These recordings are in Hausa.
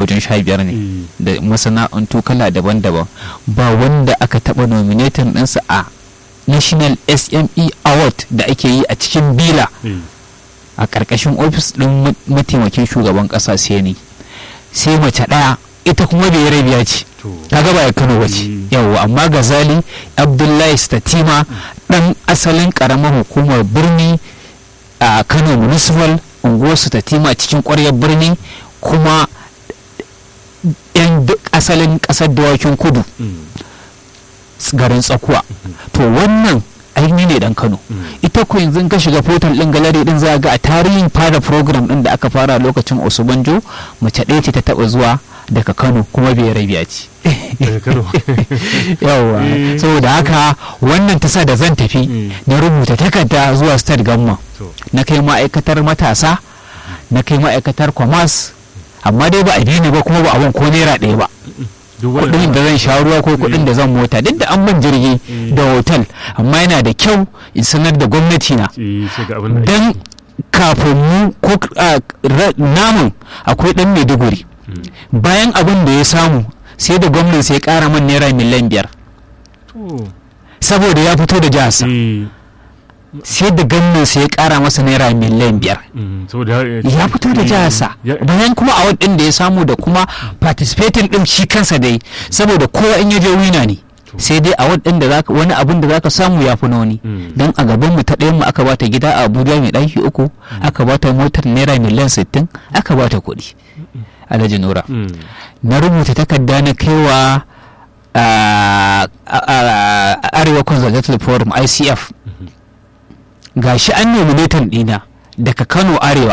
wajen sha biyar ne Eh. da masana'antu kala daban-daban ba wanda aka taɓa nominatin ɗinsa a national sme award da ake yi a cikin bila Eh. a ƙarƙashin ofis ɗin ma- mataimakin shugaban ƙasa sai ni sai mace ɗaya ita kuma bai rabiya ce to kaga ba ya kano wace Mm. yawwa amma gazali abdullahi statima ɗan asalin ƙaramar hukumar birni a kano municipal unguwar statima cikin ƙwaryar birni kuma yan duk asalin ƙasar dawakin kudu Mm. garin tsakuwa to wannan aini ne dan kano Mm. ita ko yanzu ka shiga portal din gallery din za ga a tarihin fara program din da aka fara lokacin osubanjo mace ɗaya ce ta taba zuwa daga kano kuma bai rabiya ce daga kano yawwa Eh. saboda haka wannan ta sa da zan tafi Mm. na rubuta takarda zuwa state gamma to na kai ma'aikatar matasa na kai ma'aikatar commerce amma dai ba a bi ni ba kuma ba abin ko naira ɗaya ba duk kudin da zan sha ruwa ko kudin da zan mota duk da an ban jirgi Mm. da hotel amma yana da kyau in sanar da gwamnati na eh sai ga abin da dan kafin mu ko ah, ra- namun akwai dan maiduguri Mm. bayan abin da ya samu sai da gwamnan sai ya kara man naira miliyan biyar to saboda ya fito da jiharsa eh sai da gwamnan sai ya kara masa naira miliyan biyar mm, saboda ya fito da jiharsa Ya- bayan kuma a wadin da ya samu da kuma participating din shi kansa dai saboda kowa in ya je wina ne sai dai a wadin da zaka wani abin da zaka samu ya fi na wani Mm. dan a gaban mu ta ɗayan mu aka bata gida a Abuja mai ɗaki uku aka bata motar naira miliyan sittin aka bata kuɗi Alhaji Nura Mm. na rubuta takarda na kaiwa a a- a- Arewa Conservative Forum ICF gashi an nominatin ɗina daga Kano Arewa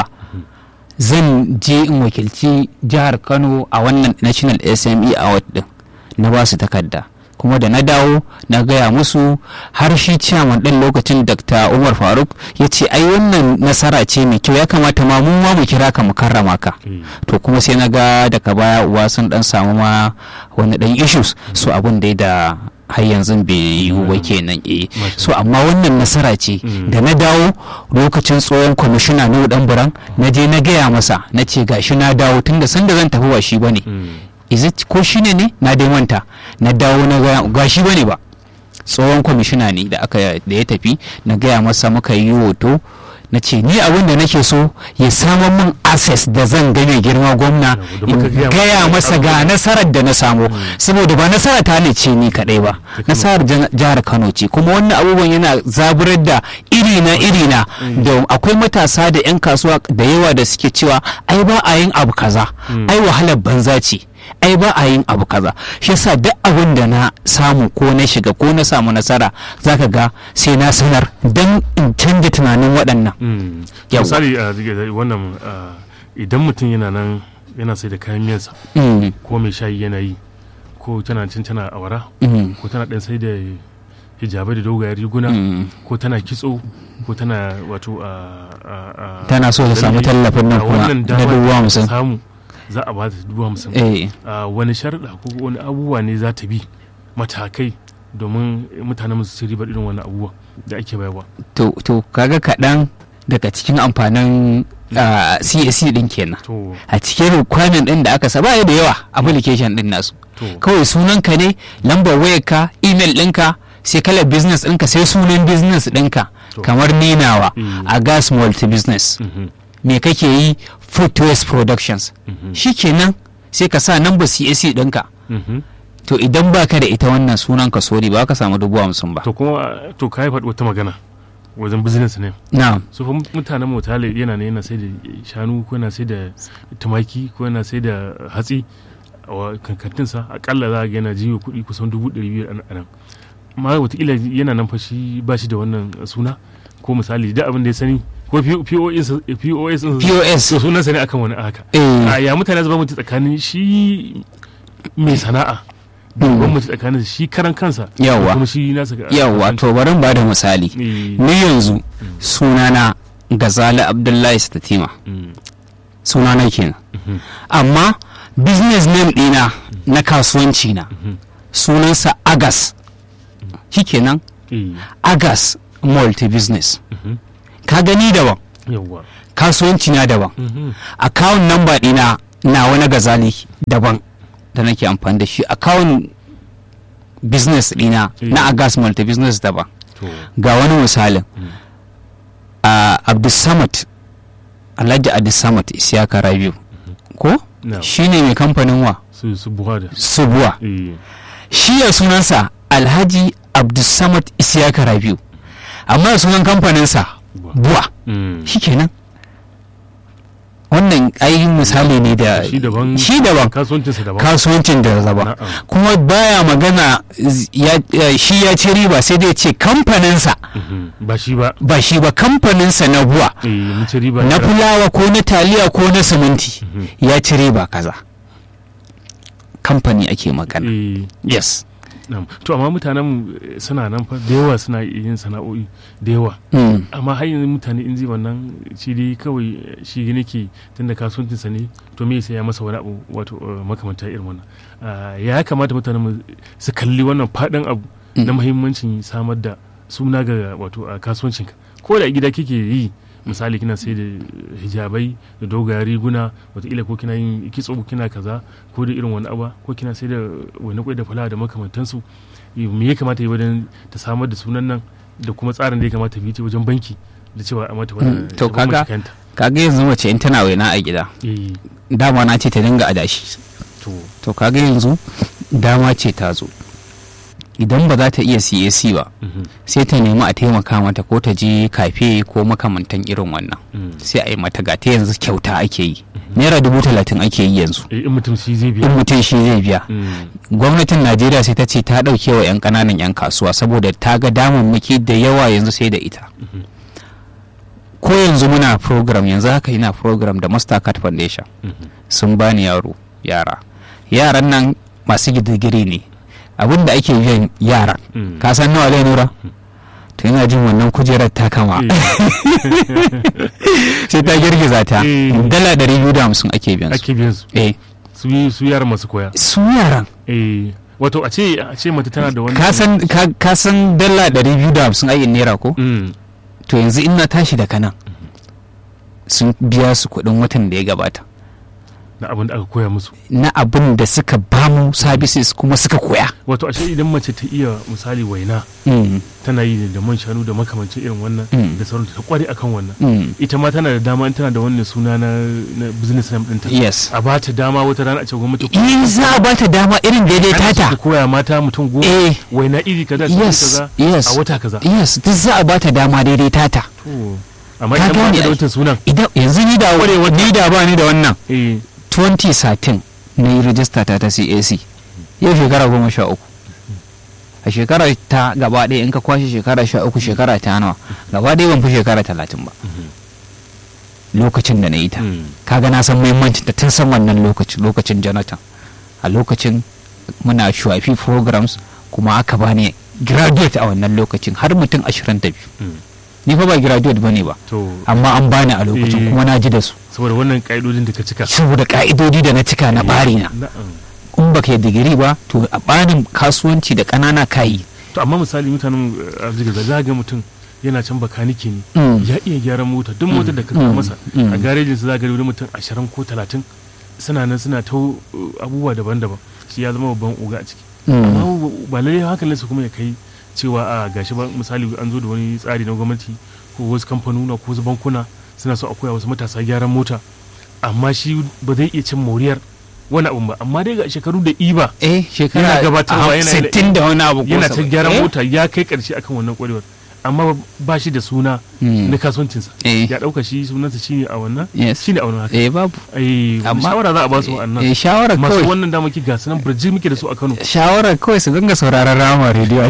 zan je in wakilci jihar Kano a wannan National SME Award din na ba su takarda kuma da na dawo na gaya musu har shi ciyaman ɗin lokacin Dr. Umar Faruk ya ce ai wannan nasara ce mai kyau ya kamata ma mu ma mu kira ka mu karrama ka Eh. to kuma sai na ga daga baya uwa sun dan samu ma wani dan issues so abin da da har yanzu bai yiwu ba kenan eh Masha so amma wannan nasara ce Mm. da na dawo lokacin tsohon kwamishina na dan buran na je na gaya masa na ce gashi na dawo tunda sanda zan tafi ba shi bane Mm. is it ko shine ne na dai manta na dawo na ga gashi bane ba tsohon kwamishina ne da aka da ya tafi na gaya masa muka yi hoto na ce ni abin da nake so ya samar min access da zan ga mai girma gwamna Da in muka gaya gaya masa masa ga nasarar da na samu saboda ba nasara ta ne ce ni kadai ba Ta Kano. nasarar jan- jihar kano ce kuma wannan abubuwan yana zaburar da irina irina da akwai matasa da 'yan kasuwa da yawa da suke cewa ai ba a yin abu kaza Mm. ai wahalar banza ce ai ba a yin abu kaza shi yasa duk abin da na samu ko na shiga ko na samu nasara zaka ga sai na sanar don in canja tunanin waɗannan Mm. Yawwa. misali a wannan ah, idan mutum yana nan yana sai da kayan miyansa Mm, ko mai shayi yana yi ko tana cin tana awara mm, ko tana dan sai da hijabai da dogayen riguna mm. ko tana kitso ko tana wato a a- a- Tana so ta samu lalle, tallafin nan a kuma wannan na damar dubu da ta hamsin. samu za a ba ta dubu hamsin eh a wani sharaɗa ko wani abubuwa ne za ta bi matakai domin mutanen su ci ribar irin wani abubuwa da ake bayarwa to to kaga kaɗan daga cikin amfanin ah, CAC din kenan to a cikin requirement din da aka saba da yawa application din nasu to kawai sunanka ne lambar wayarka email ɗinka sai kalar business ɗinka sai sunan business ɗinka To. kamar ninawa Mm. a gas multi business mhm, me kake yi food waste productions mhm, shikenan sai ka sa number CAC ɗinka mhm. to idan baka da ita wannan sunan ka sori ba ka samu dubu hamsin ba to kuma to ka yi faɗi wata magana wajen business ne na su fa mutanen motale yana ne yana sai da shanu ko yana sai da tumaki ko yana sai da hatsi a wa- kankantinsa akalla za a ga yana jiyo kuɗi kusan dubu ɗari biyar a nan amma watakila yana nan fa shi ba shi da wannan suna ko misali da abin da ya sani ko POS POS POS to sunansa ne akan wani haka eh a ya mutane zama mutu tsakanin shi mai sana'a da Mm. gwamnati tsakanin shi karan kansa da Yawwa. kuma shi nasa ga- yawwa to bari in bada misali Eh, ni yanzu sunana gazali abdullahi statima mm, sunana kenan mhm, amma business name ɗina na kasuwanci na mhm, sunansa agas shikenan eh, agas multi business mhm, ka gani daban yawwa kasuwanci na daban mhm, account number ɗina na wani gazali daban da nake amfani da shi account business dina Eh. na agas multi business daban to ga wani misalin Mm. a abdulsamad alhaji abdulsamad isiyaka rabiu ko na shi ne mai kamfanin wa su su buhari subuwa eh shi ya sunansa alhaji abdulsamad isiyaka rabiu amma ya sunan kamfaninsa buwa buwa Mm. shi kenan wannan ainihin misali ne da shi daban shi daban kasuwancinsa daban kasuwancin da zaba Na'am. kuma baya magana z- ya- ya- shi ya ci riba sai dai ce kamfaninsa Mhm. ba shi ba ba shi ba kamfaninsa na buwa eh mun ci riba na da- fulawa ko na taliya ko na siminti Mhm. ya ci riba kaza kamfani ake magana eh yes na'am. to amma mutanen mu, eh, suna nan fa da yawa suna yin sana'o'i da yawa Mm. amma har yanzu mutane in zai wannan shi dai kawai eh, shi gine ke tunda kasuwancinsa ne to me sai ya masa wani abu wato eh, makamanta irin wannan Ah, ya kamata mutanen mu su kalli wannan faɗin abu na muhimmancin samar da suna ga wato a kasuwancinka ko da a gida kike yi misali kina sai da hijabai da dogayen riguna wataƙila ko kina yin kitso kina kaza ko da irin wani abu ko kina sai da wani kwai da fulawa da makamantansu me ya kamata yi wajen ta samar da sunan nan da kuma tsarin da ya kamata bi ta wajen banki da cewa a mata wani Mm, to kaga- kanta kaga yanzu mace in tana waina a gida eh dama na ce ta dinga adashi to to kaga yanzu dama ce ta zo idan ba za ta iya cac ba mhm, sai ta nemi a taimaka mata ko ta je kafe ko makamantan irin wannan mm. sai a yi mata gata yanzu kyauta ake yi naira dubu talatin ake yi yanzu Eh, in mutum shi zai in biya mutum shi zai biya Mm, gwamnatin najeriya sai ta ce ta ɗauke wa 'yan ƙananan 'yan kasuwa saboda ta ga damammaki da yawa yanzu sai da ita mhm, ko yanzu muna program yanzu haka ina program da mastercard foundation mhm. sun bani yaro yara yaran nan masu digiri ne abin da ake biyan yaran Mm. ka san nawa zai nura to yana jin wannan kujerar ta kama sai ta girgiza ta Eh. dala ɗari biyu da hamsin ake biyan su ake biyan su eh su yi- su yaran masu koya su yaran eh wato a ce a ce mata tana da wani ka san ka- ka san dala ɗari biyu da hamsin ai naira ko Mm, to yanzu in na tashi daga nan sun biya su kuɗin watan da ya gabata na abin da aka koya musu na abin da suka bamu services kuma suka koya wato ashe idan mace ta iya misali waina Mm, tana yi da man shanu da makamancin irin wannan Mm. da sauran ta kware akan wannan mm, ita ma tana da dama in tana da wannan suna na, na business name ɗinta yes a ba ta dama wata rana a ce gwamnati in za a bata dama irin daidai ana so ta tata koya mata mutum goma eh waina iri kaza su yes kaza yes a wata kaza yes duk za a bata dama daidai tata to amma Ka idan ba gane ta da ai. wancan sunan idan yanzu ni da ni da ba ni da wannan eh 2013 na yi rajista ta ta CAC yau shekara goma sha uku a shekara ta gaba ɗaya in ka kwashe shekara sha uku shekara ta nawa gaba ɗaya ban fi shekara talatin ba lokacin da na yi ta mm, kaga na san muhimmancin ta tun san wannan lokacin lokacin jonathan a lokacin muna shuwafi programs kuma aka bani graduate a wannan lokacin har mutum 22 mm. ni fa ba graduate bane ba to amma an bani a lokacin Eh. kuma na ji da su saboda wannan ka'idodin da ka cika saboda ka'idodi da na cika na bari na na'am in baka yi digiri ba to a barin kasuwanci da ƙanana kayi to amma misali mutanen arziki za za ga mutum yana can bakanike ne Mm. ya iya gyaran mota duk motar da ka Mm. kawo masa Mm. a garejin su za ga wani mutum ashirin ko talatin suna nan suna ta uh, abubuwa daban-daban shi ya zama babban oga a ciki amma Mm. ba lallai hankalin su kuma ya kai cewa a gashi ba misali an zo da wani tsari na gwamnati ko wasu kamfanuna ko wasu bankuna suna so a koya wasu matasa gyaran mota amma shi ba zai iya cin moriyar wani abun ba amma dai ga shekaru da iba eh shekara Yana gabatarwa, yana- 60 da wani abu ko yana ta saba'in. gyaran Eh? mota ya kai karshe akan wannan kwarewar amma ba shi da suna Mm. na kasuwancinsa eh ya dauka shi sunansa shine a wannan yes shine a wannan haka eh babu ai Amma- shawara za a ba su wa'annan eh shawara masu kawai wannan dama ki gasu nan burji muke da su a Kano shawara kawai su dinga sauraron rama rediyo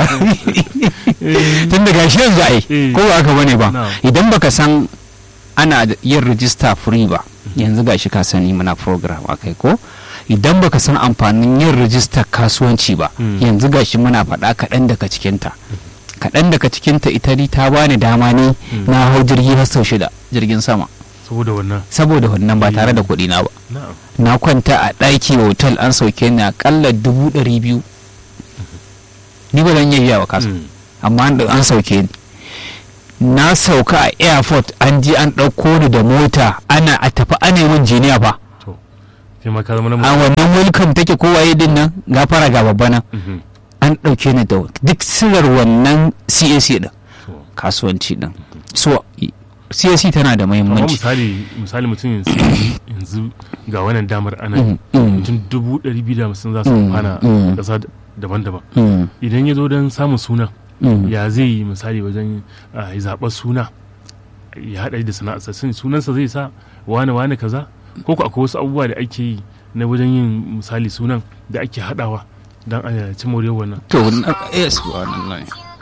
tun da gashi yanzu ai Eh. ko ba haka bane ba Na'am. idan baka san ana da yin rijista free ba yanzu gashi ka sani muna program akai ko idan baka san amfanin yin rijistar kasuwanci ba Mm. yanzu gashi muna faɗa kaɗan daga cikinta kaɗan daga cikinta ita ni ta bani dama ne Mm. na hau jirgi har sau shida jirgin sama saboda wannan saboda wannan ba tare da kuɗi na ba na'am na kwanta a ɗaki hotel an sauke ni akalla dubu ɗari biyu ni ba zan iya biya wa kasa Mm. amma an an sauke ni na sauka a airport an je an ɗauko ni da mota ana a tafi ana min jiniya fa to kai ma ka zama na a mutum wannan welcome take kowaye din nan gafara ga babba nan Mhm. an ɗauke ni da duk sirar wannan CAC din To, kasuwanci din so i- CAC tana da amma muhimmanci misali misali mutum yanzu yanzu ga wannan damar ana Mm, mm, mutum dubu ɗari biyu da hamsin za su Mm, amfana mm. ƙasa daban-daban mm, idan ya zo don samun suna mm. ya zai yi misali wajen ah, ya zaɓar suna ya haɗa da sana'arsa sun sunansa zai sa wane wane kaza ko ko akwai wasu abubuwa da ake yi na wajen yin misali sunan da ake haɗawa don a ci moriyar wannan to na- yes subhanallah.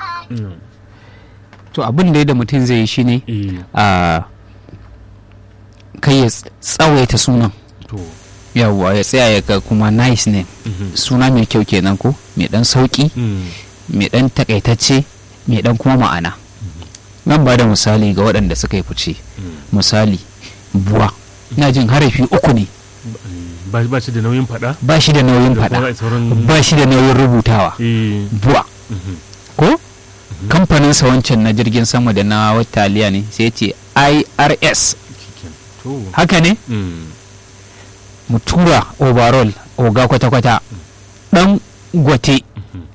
to abin da da mutum zai yi shine eh a kai ya ts- tsawaita sunan to yawwa ya tsaya ya ga kuma nice name mhm. suna mai kyau kenan ko mai dan sauki Mm, mai dan takaitacce mai dan kuma ma'ana nan ba da misali ga waɗanda suka yi fice mm. misali buwa ina jin harafi uku ne ba ba shi da nauyin faɗa ba shi da nauyin da kuma faɗa sauran ba shi da nauyin rubutawa eh buwa mhm. ko kamfaninsa wancan na jirgin sama da na wataliya ne sai ce irs Shikenan. to haka ne mm. mu tura overall oga kwata-kwata dan gwate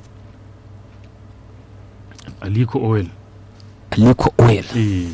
aliko oil aliko oil eh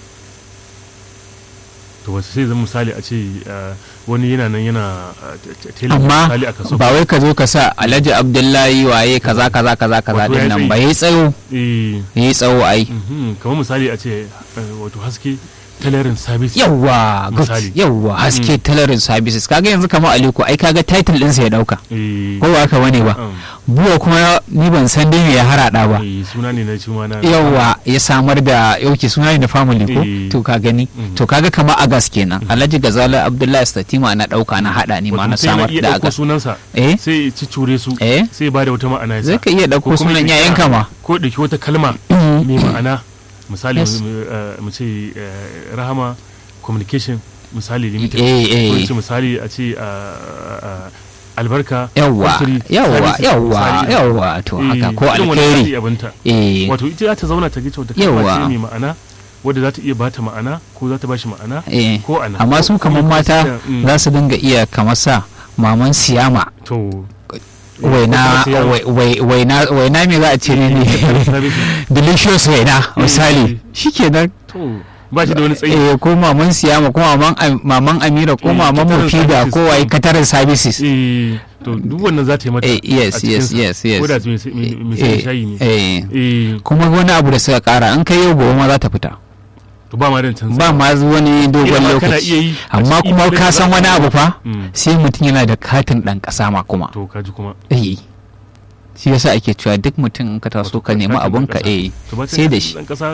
to wasu sai zan misali a ce ah, wani yana nan yana ah, t- t- tela amma misali a kaso ba wai ka zo ka sa alhaji abdullahi waye kaza kaza kaza kaza Wato ya din nan tsayi. ba yayi tsayo eh yayi tsawo ai mhm, kamar misali a ce eh, wato haske tailoring service yawwa good Misali. yawwa haske tailoring services kaga yanzu kamar aliko ai kaga title ɗinsa ya dauka eh ko ba haka bane ba um, buwa kuma ni ban san dai me ya harada ba eh, suna ne na cima na yawwa ya samar da yauke suna ne da family ko Eh. to ka gani Mhm. to kaga kamar agas kenan alhaji gazala abdullahi statima na dauka na hada ni ma Wato na mutum yana samar iya da ɗauko agas sunansa eh sai ya cicure su eh sai ya bada wata ma'ana ya sa zai ka iya dauko Ko kuma sunan ya yayan kira- kama ko ɗauki wata kalma Mhm. mai ma'ana misali Yes. mu eh, mu ce eh, rahama communication misali limited eh ko eh ce misali a ce ah, ah, albarka yawwa factory yawwa services, yawwa misali. yawwa to Eh, haka ko irin wannan alkhairi tsari abinta eh wato ita za ta zauna ta ga cewa ta kalma Yawwa. ce mai ma'ana wadda za ta iya bata ma'ana ko za ta bashi ma'ana eh ko ana amma su kamar mata za su dinga iya kamar sa maman siyama to waina wai- wai- waina waina me za a ce ne ne delicious waina misali shikenan to ba shi da wani tsayi eh ko maman siyama ko maman Am- maman amira ko Eh, maman Catering mufida services. ko wai katarin services eh to duk wannan za ta yi mata eh yes a yes cikinsa. yes yes ko da mai sai- mai mai sai Eh, shayi ne eh eh kuma wani abu da suka kara in kai yau gobe ma za ta fita to ba ma da canza ba ma wani dogon Ina ma kana iya yi lokaci a amma cikin kuma email ka da san za wani ka abu yi. fa Mm. sai mutum yana da katin dan kasa ma kuma to kaji kuma eh shi yasa ake cewa duk mutum in ka taso Wato ka nemi katin ɗan abun ka ƙasa. eh to ba sai da shi dan kasa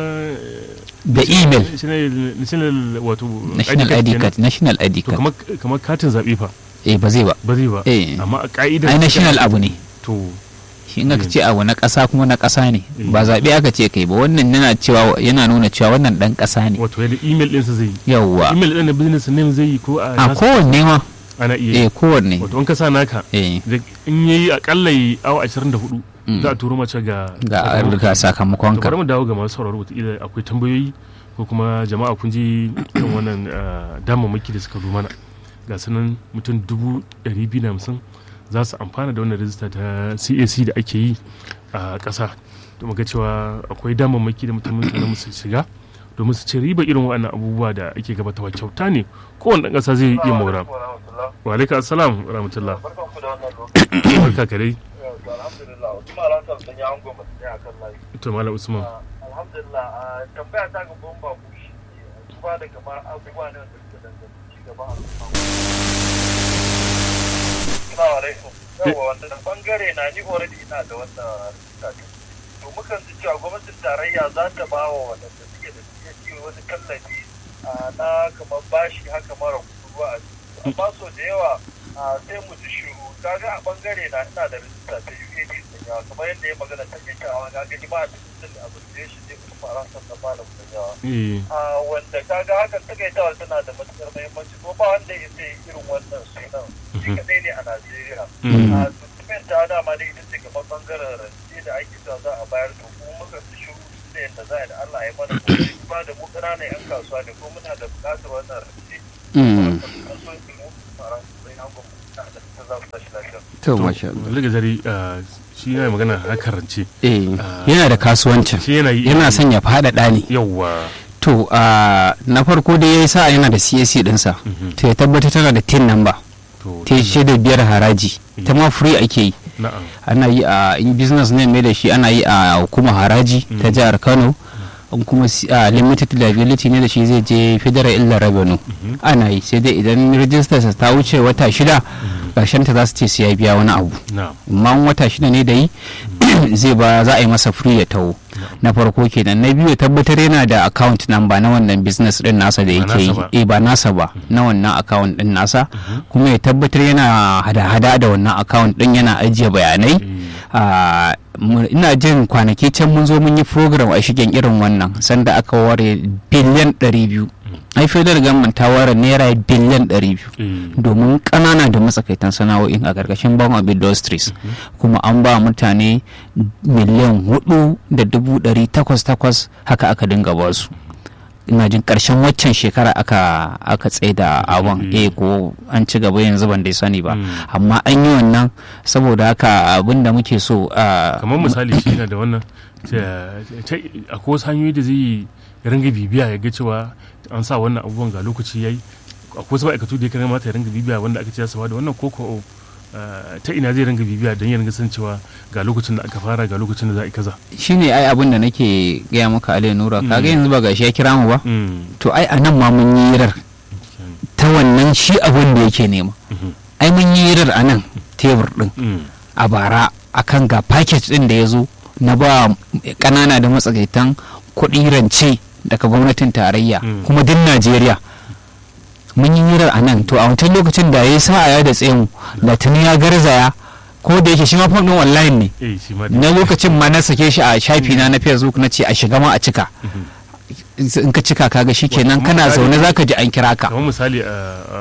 da email national national wato national ID kenan. card national ID to card kamar kamar katin zabe fa eh ba zai ba ba zai ba eh amma a ka'idar ai national abu ne to shi in aka ce abu na ƙasa kuma na ƙasa ne Eh. ba zaɓe aka ce kai ba wannan yana cewa yana nuna cewa wannan ɗan ƙasa ne wato yadda email ɗinsa zai yi yawwa email ɗin na business name zai yi ko a a nasa kowanne ma ana iya yi eh kowanne wato in ka sa naka eh da in yayi akalla yi awa 24 Mm. za a turo mace ga ga to ga sakamakon bari ka mu dawo ga masu sauraro wataƙila akwai tambayoyi ko kuma jama'a kun ji irin wannan ah, damammaki da suka zo mana ga sunan mutum dubu ɗari biyu da hamsin za su amfana da wannan rijista ta cac da ake yi a ƙasa to muga cewa akwai damammaki da mutum mutane su shiga domin su ci riba irin waɗannan abubuwa da ake gabatarwa kyauta ne kowane ɗan ƙasa zai iya mora wa alaikum assalam wa rahmatullah barkanku da wannan lokaci barka ka dai alhamdulillah kuma alhamdulillah sun yi angon ba su a kan layi to malam usman alhamdulillah a tambaya ta ga bomba ku shi ne duba da kamar abubuwa ne da suka danganci ci gaban al'umma Assalamu alaikum yawa wannan bangare na ni already ina da wannan tafi to mukan ji cewa gwamnatin tarayya za ta ba wa waɗanda suke da suke wani tallafi a, na kamar bashi haka mara kuruwa a ciki. amma so da yawa a, sai mu ji shiru kaga a bangare na ina da rijista ta UAD sun yawa kamar yadda ya magana ta ke cewa ga gani ba a cikin association ne kuma fara san da malam sun yawa eh a wanda kaga hakan takaitawa tana da matukar muhimmanci ko ba wanda ya sai irin wannan sunan shi kadai ne a Najeriya Mm. a tuttumin ta dama ne ita ce gaban bangaren rance da ake sa za a bayar to kuma muka fi shiru da yadda za a yi da Allah ya mana kokari ba da mu ƙananan yan kasuwa ne ko muna da buƙatar wannan rance Mm. kasuwanci mu fara sai na gwamnati da ta za su tashi lafiya to masha Allah liga zari ah, shi yana magana a karance eh Ah. yana da kasuwancin shi yana yi yana son ya faɗaɗa ne yawwa to a na farko da ya sa yana da CAC dinsa Mhm. to ya tabbatar tana da tin number to ta yi da biyar haraji ta ma free ake yi na'am ana yi a in business ne mai da shi ana yi a hukumar haraji ta Mm. jihar kano in kuma si- a limited liability ne da shi zai je federal illa revenue Mhm. ana yi sai dai idan register ta wuce wata shida ƙarshen ta za su ce sai ya biya wani abu na'am amma in wata shida ne da yi zai ba za a yi masa free ya taho na farko kenan na biyu ya tabbatar yana da account number na wannan business din nasa da Ba yake yi nasa ba. eh ba nasa ba na wannan account din nasa kuma ya tabbatar yana hada-hada da wannan account din yana ajiye bayanai Eh, Ah, mu- ina jin kwanaki can mun zo mun yi program a shigen irin wannan sanda aka ware biliyan 200 ai federal government ta ware naira biliyan 200 eh, domin ƙanana da matsakaitan sana'o'in a ƙarƙashin bank of industries kuma an ba mutane miliyan hudu da dubu ɗari takwas takwas haka aka dinga ba su ina jin ƙarshen waccan shekara aka aka tsaida abin Mm. eh ko an ci gaba yanzu ban dai sani ba Mm. amma an yi wannan saboda haka abin da muke so a kamar misali shi yana da wannan ta- ta- akwai wasu hanyoyi da zai ringa bibiya ya ga cewa an sa wannan abubuwan ga lokaci yayi akwai wasu ma'aikatu da ya kamata ya ringa bibiya wanda aka ce ya saba da wannan koko ta ina zai ringa bibiya don ya ringa san cewa ga lokacin da aka fara ga lokacin da za a yi kaza shine ai abin da nake gaya maka Ali Nura kaga Mm. yanzu ba gashi ya kira mu ba Mm, to ai a nan ma mun yi hirar ta wannan shi abin da yake nema mhm, ai mun yi hirar a nan tebur din mm, a bara akan ga package din da ya zo na ba kanana da matsakaitan kuɗi rance daga gwamnatin tarayya Mm. kuma din Najeriya mun yi hirar a nan to a wancan lokacin da ya sa ya da tsaye mu da tuni ya garzaya ko da yake shi ma fam din online ne eh shi ma dai. na lokacin ma na sake shi a shafi na na facebook na ce a shiga ma a cika Mhm. in ka cika kaga shikenan Wato, kana misali- zaune zaka ji an kira ka kamar misali a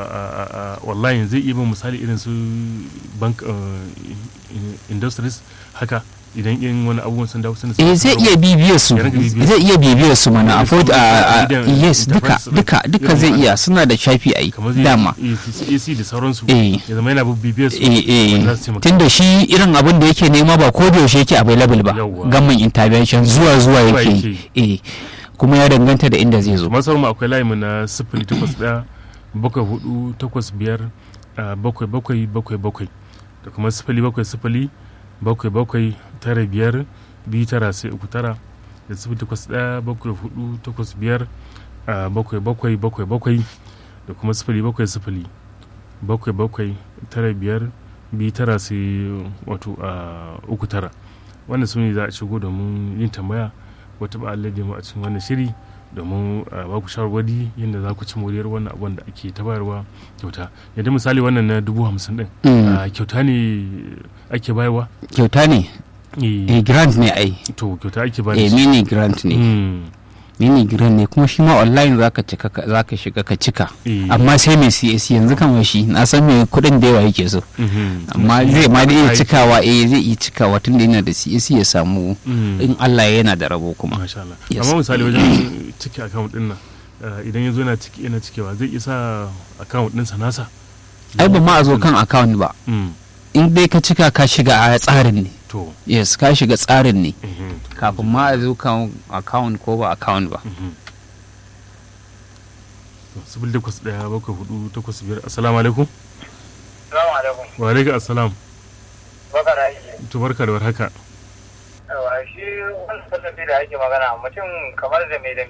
wallahi zai iya bin misali irin su bank uh, in- industries haka idan in wani abubuwan sun dawo sun eh zai iya bibiyar su Ya ringa bibiyar zai iya bibiyar su mana Irin afford su a a- Idan yes duka enterprise duka duka irin zai wannan. iya suna da shafi ai kamar zai dama AC da sauransu Eh. ya zama yana bibiyar su eh eh wanda za su taimaka. tunda shi irin abin da yake nema ba ko da yaushe yake available ba Yawwa. gamman intervention zuwa zuwa Zuwa yake yake yi. eh kuma ya danganta da inda zai zo masar mu akwai layi mu na sifili takwas ɗaya bakwai hudu takwas biyar ah, bakwai bakwai bakwai bakwai da kuma sifili bakwai sifili bakwai bakwai tara biyar biyu tara sai uku tara da sifili takwas ɗaya bakwai hudu takwas biyar ah, bakwai bakwai bakwai bakwai da kuma sifili bakwai sifili bakwai bakwai tara biyar biyu tara sai wato ah, uku tara wannan su ne za a shigo domin yin tambaya wata ba Allah mu a cikin wannan shiri domin a ba ku shawarwari yadda za ku ci moriyar wannan abun da ake ta bayarwa kyauta yadda misali wannan na dubu hamsin din Mm. a, kyauta ne ake bayarwa kyauta ne Eh, eh grant ne ai to kyauta ake eh bayarwa mini grant ne mini grant ne kuma shi ma online zaka cika ka- zaka shiga ka cika amma sai mai CAC yanzu kamar shi na san mai kuɗin da yawa yake so amma zai ma da iya cikawa eh zai iya cikawa tun da yana da CAC ya samu in Allah ya yana da rabo kuma masha Allah Yes. amma misali wajen cike account din nan eh, idan ya zo yana ciki yana cikewa zai isa account ɗinsa nasa ai ba ma a zo kan account ba Mm, in dai ka cika ka shiga a tsarin ne to yes ka shiga tsarin ne mhm, kafin ma a zo kan account ko ba account ba mhm. To, sifili takwas ɗaya bakwai hudu takwas biyar assalamu alaikum Salamu alaikum. wa alaikum assalam Baka da aiki. to barka da warhaka Yawa shi wannan tallafi da ake magana mutum kamar da mai da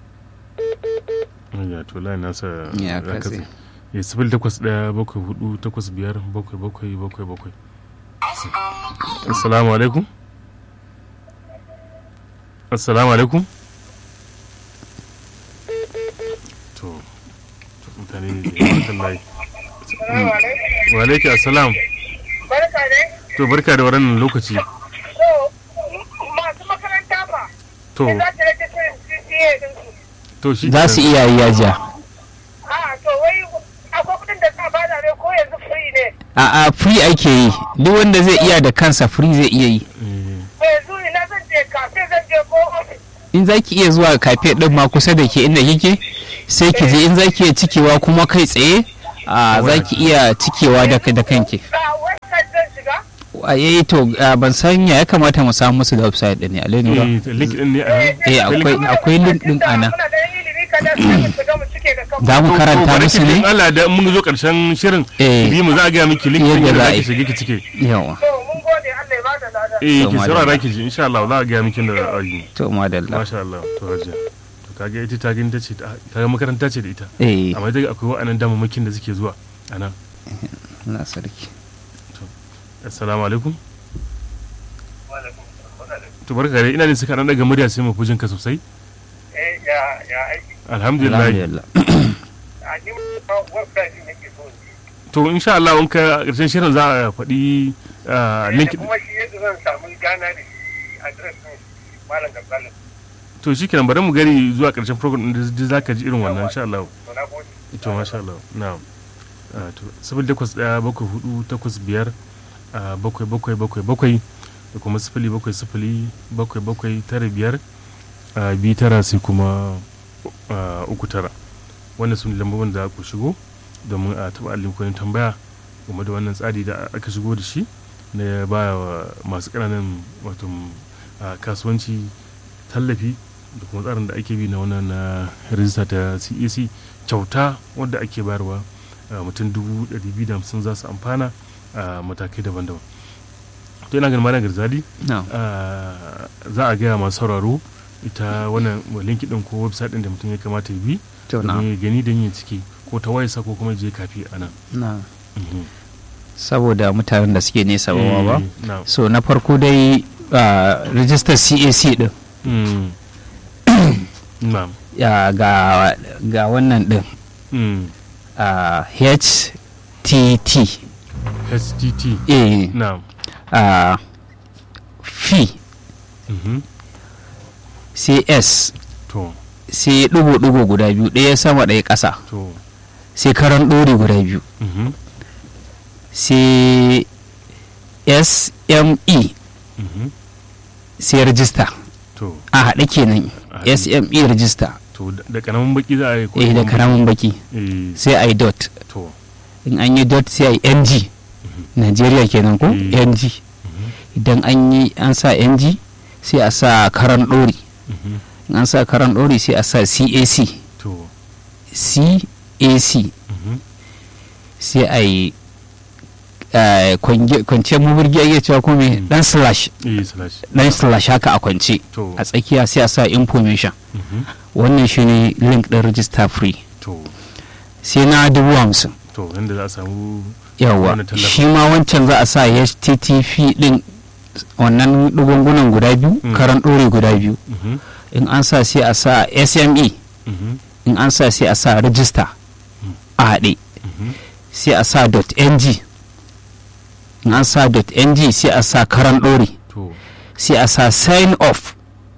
mai. ya to layin nasa Ya ya katse. katse ya sifili takwas ɗaya bakwai hudu takwas biyar bakwai bakwai bakwai bakwai assalamu alaikum assalamu alaikum to to mutane ne da yawa kan layi Salamu alaikum. wa alaikum assalam Barka dai. to barka da wannan lokaci So, masu makaranta ba. to Za ta rage shirin CCA ɗinsu. to shi za su iya yi yajiya A to wai akwai kuɗin da ka bada ne ko yanzu free ne. a a free ake yi duk wanda zai iya da kansa free zai iya yi Eh, To yanzu ina zan je kafe zan je ko ofis. in za ki iya zuwa kafe din ma kusa da ke inda kike sai ki je in za ki iya cikewa kuma kai tsaye a za ki iya cikewa da da kanki a website zan shiga a yayi to a, ban san ya ya kamata mu samu musu da website din ne alai ne ba eh link din ne a nan Eh, akwai akwai link din a nan muna da yan ilimi kadan sai mu shiga mu cike da kanmu za mu karanta bari musu ki in ne Allah da mun zo karshen shirin Eh. bi mu za a ga miki link din Yadda da za a zaki yi. shige ki cike yawa to mun gode Allah ya bada lada eh To, ki madalla. saurara ki ji insha Allah za a ga miki da ayi to madalla masha Allah to hajiya to kage ita ta gani tace ta- kaga makaranta ce da ita eh amma dai akwai wa'annan damamakin da suke zuwa anan na sarki assalamu alaikum to barka dai ina ne suka dan daga murya sai mu fujin ka sosai eh ya ya aiki alhamdulillah alhamdulillah a ni ma website din yake so ne to insha Allah in ka karshen shirin za a faɗi ah, link kuma shi yadda zan samu gana da shi address din malam Gabsalin to shikenan bari mu gari zuwa karshen program din da zaka ji irin wannan insha Allah to na gode to masha Allah na'am Ah, to sifili takwas ɗaya bakwai hudu takwas biyar ah, bakwai bakwai bakwai bakwai da kuma sifili bakwai sifili bakwai bakwai tara biyar ah, biyu tara sai kuma ah, uku tara wannan su ne lambobin da ku shigo domin a taɓa alinkoyin tambaya game da wannan tsari da aka shigo da shi na ya ba wa masu ƙananan wato ah, kasuwanci tallafi da kuma tsarin da ake bi na wannan na rijista ta cac kyauta wadda ake bayarwa a mutum dubu ɗari biyu da hamsin za su amfana a matakai daban-daban to ina ganin malam garzali na ah, za a gaya masu sauraro ita wannan linki din ko website din da mutum ya kamata ya bi to na domin ya gani da yin ciki ko ta wayarsa ko kuma je kafi a nan na Mhm. saboda mutanen da suke nesa ba ba Eh, na'am. so na farko dai a rijistar cac din Mm. na'am ya ga ga wannan din Mm. a htt htt a na'am a fi Mhm. cs to sai ɗigo-ɗigo guda biyu ɗaya sama ɗaya ƙasa to sai karan ɗori guda biyu Mhm. sai sme Mhm. sai rajista to a haɗe kenan A haɗe. sme rajista to da- da karamin baki za a yi ko eh da kuma- karamin baki eh sai a yi dot to in an yi dot sai a yi ng Najeriya kenan ko Eh. ng idan an yi an sa ng sai a sa karan ɗori Mhm. in an sa karan ɗori sai a sa cac to cac Mhm. sai a yi eh, kwange- kwanciyar mubirgi ake cewa ko me Mm. dan slash eh slash dan slash haka a kwance to a tsakiya sai a sa information Mhm. wannan shine link ɗin register free to sai na dubu hamsin to yanda za a samu yawwa Wannan tallafin. shi ma wancan za a sa http din wannan dugungunan guda biyu Mm. karan ɗore guda biyu Mhm. in an sa sai a sa sme Mhm. in an sa sai a sa register a haɗe Mhm. sai a sa .ng in an sa .ng sai a sa karan ɗore to sai a sa sign off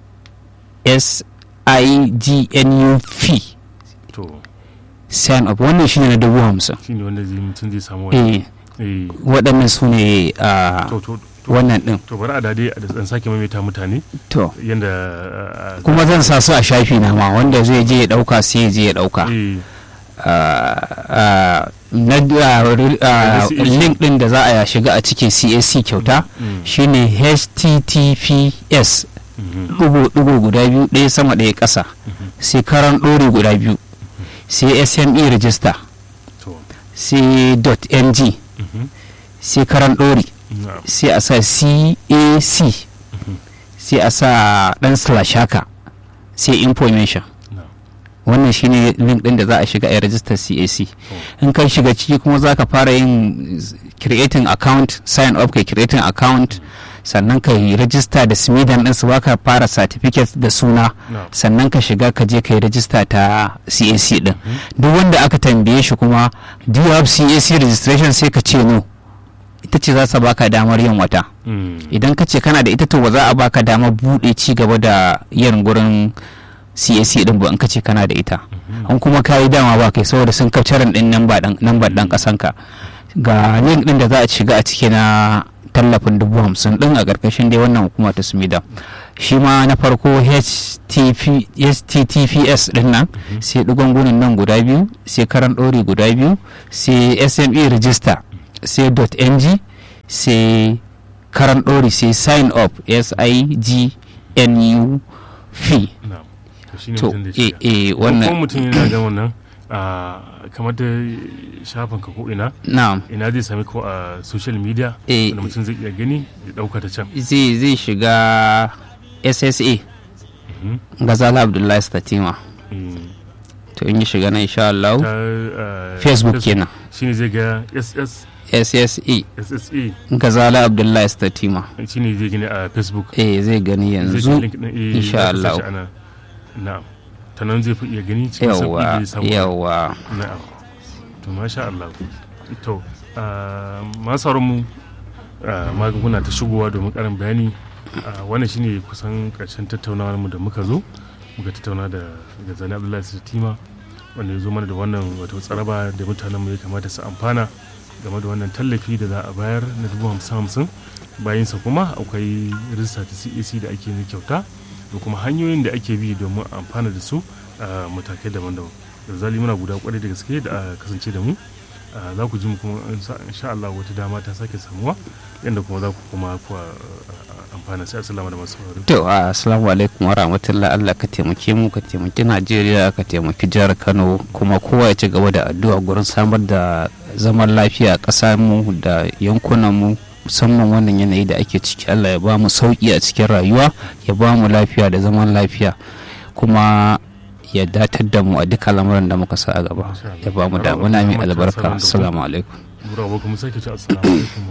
s i g n u f to sign off wannan shine na dubu hamsin shine wanda zai mutum zai samu wani eh eh waɗannan su ne a to to to wannan ɗin to bari a dade a dan sake maimaita mutane to yanda ah, ah, kuma zan sa su a shafi na ma wanda zai je ya ɗauka sai ya je ya ɗauka eh Ah, ah, na ah, re- ah, CAC. link ɗin da za a shiga a cikin cac kyauta mm, shine https mhm, ɗigo guda biyu ɗaya sama ɗaya ƙasa sai karan ɗore guda biyu sai sme register to sai .ng mhm, sai karan ɗore na'am, sai a sa cac sai a sa ɗan slash haka sai information na'am, wannan shine link ɗin da za a shiga a register cac in ka shiga ciki kuma za ka fara yin creating account sign up kai creating account sannan ka yi register da smidan din su baka fara certificate da suna na'am, sannan ka shiga ka je ka yi register ta cac din duk wanda aka tambaye shi kuma do you have cac registration sai ka ce no ita ce za ta baka damar yin wata mm, idan ka ce kana da ita to ba za a baka damar buɗe ci gaba da yin gurin cac din ba in ka ce kana da ita an kuma ka yi dama ba kai saboda sun kafcaran din namba dan namba dan kasanka ga link din da za a shiga a ciki na tallafin dubu hamsin din a ƙarƙashin dai wannan hukuma ta sumida shi ma na farko HTTP, https din nan sai dugungunin nan guda biyu sai karan ɗori guda biyu sai sme register sai .ng sai karan ɗori sai sign up s i g n u f na'am to shine to mutum da eh shi eh kuma wannan mutum yana ga wannan a kamar da shafin ka ko ina na'am ina zai sami ko a social media Eh. wanda mutum zai iya gani ya dauka ta can zai zai shiga ssa Mhm. gazala abdullahi statima Mm. to in yi shiga na insha Allah ta uh, facebook kenan shine zai ga ss ssa ssa gazala abdullahi statima shine zai gani a facebook eh zai gani zai yanzu ga link din eh, insha za ka Allah. sashi ana na'am ta nan zai fi iya gani cikin sauki yawa da samu yawa na'am to masha Allah to ah, masu sauran mu ah, magunguna ta shigowa domin karin bayani ah, wannan shine kusan karshen tattaunawar mu da muka zo muka tattauna da gazali abdullahi sitima wanda ya zo mana da wannan wato tsaraba da mutanen mu ya kamata su amfana game da wannan tallafi da za a bayar na dubu hamsin hamsin bayansa kuma akwai rijista ta cac da ake na kyauta da kuma hanyoyin da ake bi domin amfana da su a matakai daban-daban da zali muna guda kwarai da gaske da a kasance da mu Ah, za ku ji mu kuma insha Allah wata dama ta sake samuwa yadda kuma za ku kuma ku amfana sai assalamu da masu sauraro to assalamu alaikum wa rahmatullah Allah ka taimake mu ka taimaki Najeriya ka taimaki jihar Kano kuma kowa ya ci gaba da addu'a gurin samar da zaman lafiya a ƙasar mu da yankunan mu musamman wannan yanayi da ake ciki Allah ya ba mu sauki a cikin rayuwa ya ba mu lafiya da zaman lafiya kuma ya datar da mu a duka lamarin da muka sa a gaba ya ba mu damuna mai albarka assalamu alaikum Bura ba kuma sake ci assalamu alaikum